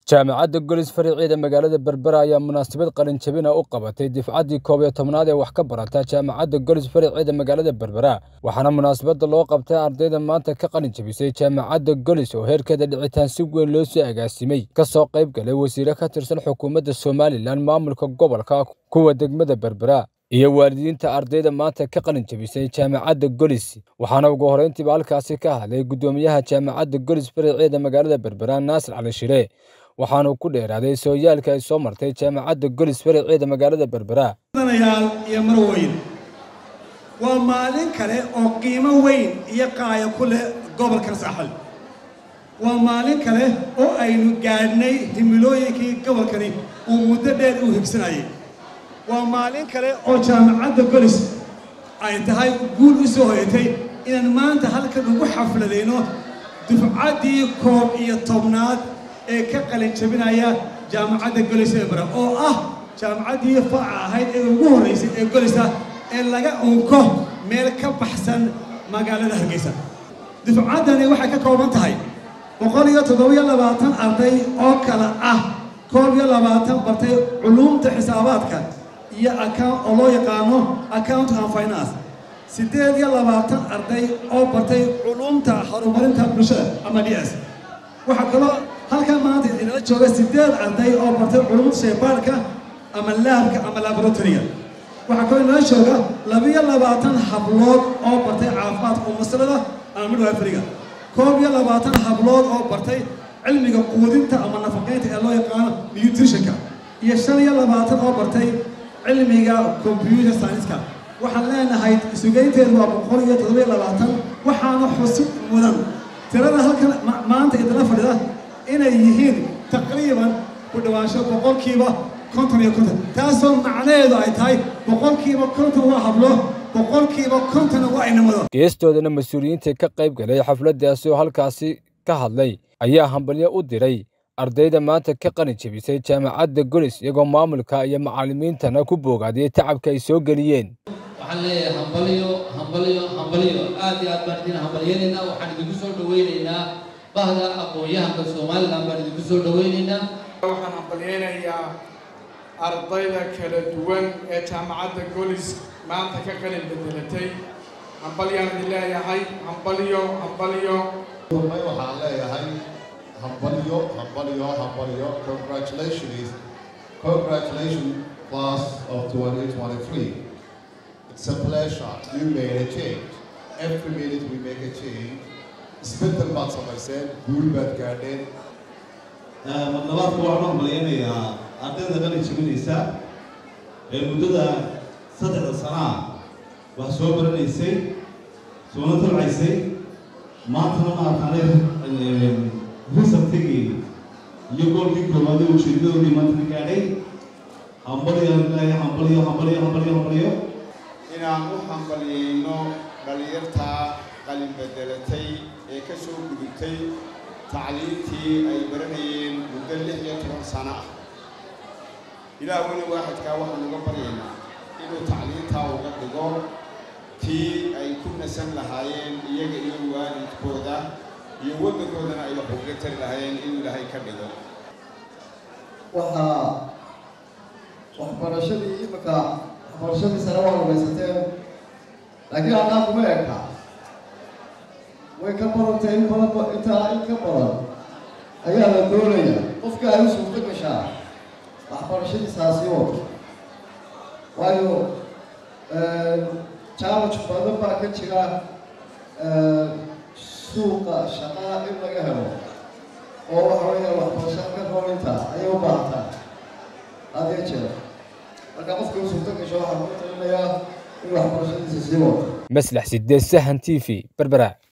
jaamacadda golis fariiciida magaalada berbera ayaa munaasabad qalinjabina u qabatay difcaddii koob iyo tobnaad ee wax ka barata jaamacadda golis fariiciida magaalada berbera waxaana munaasabadda loo qabtay ardayda maanta ka qalinjabisay jaamacadda golis oo heerkeeda dhicitaan si weyn loo soo agaasimay ka soo qayb galay wasiire ka tirsan xukuumadda somalilan maamulka gobolka kuwa degmada berbera iyo waalidiinta ardayda maanta ka qalin jabisay jaamacadda golis waxaana ugu horrayntiiba halkaasi ka hadlay guddoomiyaha jaamacadda golis fariiciida magaalada berbera naasir cali shire waxaanu ku dheeraaday sooyaalka ay soo martay jaamacadda golis fariiciida magaalada berbera yaal iyo marweyn waa maalin kale oo qiimo weyn iyo qaaya ku leh gobolkan saaxil waa maalin kale oo aynu gaadhnay himilooyinkii gobolkani uu muddo dheer u higsanayay waa maalin kale oo jaamacadda golis ay tahay guul u soo hoyatay inaan maanta halkan ugu xafladayno dufcaddii koob iyo tobnaad ee ka qalin jabinaya jaamacadda golis ee bara oo ah jaamacaddii faaca ahayd ee ugu horraysay ee golisa ee laga unko meel ka baxsan magaalada hargeysa dufcaddani waxay ka kooban tahay boqol iyo toddobiyo labaatan arday oo kale ah koob iyo labaatan bartay culuumta xisaabaadka iyo account oo loo yaqaano account and finance siddeed iyo labaatan arday oo bartay culuumta horumarinta bulshada ama d s waxaa kaloo halkan maanta inala jooga siddeed arday oo bartay culuumta shaybaarka ama laabka ama laboratoryga waxaa kaloo inala jooga labiyo labaatan hablood oo bartay caafimaadka umaslada ama midwiferyga koob iyo labaatan hablood oo bartay cilmiga quudinta ama nafaqaynta ee loo yaqaano nutritionka iyo shan iyo labaatan oo bartay cilmiga computer science-ka waxaan leenahay sugaynteedu waa boqol iyo toddobiyo labaatan waxaana xusub mudan tirada halkan maanta idala fadhida inay yihiin taqriiban ku dhawaansho boqolkiiba konton iyo konton taasoo macnaheedu ay tahay boqolkiiba konton waa hablo boqolkiiba kontonna waa inamado geestoodana mas-uuliyiintii ka qayb galay xafladdaasi oo halkaasi ka hadlay ayaa hambalyo u diray ardayda maanta ka qalin jabisay jaamacadda golis iyagoo maamulka iyo macallimiintana ku boogaadiyey tacabka ay soo geliyeen waxaan leeyahay hambalyo hambalyo hambalyo aad iyo aad baan idin hambalyanaynaa waxaan idinku soo dhawaynaynaa bahda aqoon-yahanka somalilan baan idinku soo dhawaynaynaa waxaan hambalyaynayaa ardayda kala duwan ee jaamacadda golis maanta ka qalin bedelatay hambalyaan idin leeyahay hambalyo hambalyo waxaan leeyahay hambalyo hambalyo hambalyo congratulations congratulations class of 2023 it's a pleasure you made a change every minute we make a change isbedel baad samayseen guul baad gaadheen madlabaadka waxaan u hambalyaynayaa ardayda qalin jabinaysa ee muddada saddexda sanaa wax soo baranaysay soona talcaysay maantana maartaane risabtigii iyo goolkii koowaadee ujeedadoodii maanta ka gaadhay hambalyo leeyahay hambalyo hambalyo hambalyo hambalyo inaan u hambalyayno dhalinyartaa qalin bedelatay ee ka soo gudubtay tacliintii ay baranayeen muddo lix iyo toban sano ah ilaah weli waaxidkaa waxaan uga baryaynaa inuu tacliintaa uga dhigo tii ay ku nasan lahaayeen iyaga iyo waalidkooda iyo waddankoodana ay wax uga tari lahaayeen inuu ilaahay ka dhigo waxaa waxbarashadii imika waxbarashadii sare waa rumaysateen laakiin haddaan kuma eka way ka barantay in badan intaa in ka badan ayaa la doonaya qofka ay u suurto gashaa waxbarashadiisaasi wato waayo challenge badan baa ka jira suuqa shaqada in laga helo oo waxa weeya waxbarashada ka roolinta ayay u baahataa had iyo jeer marka qofka u suurto gasho waxaa ku talinayaa in waxbarashadiisa sii wato maslax sideed sahan t v berbera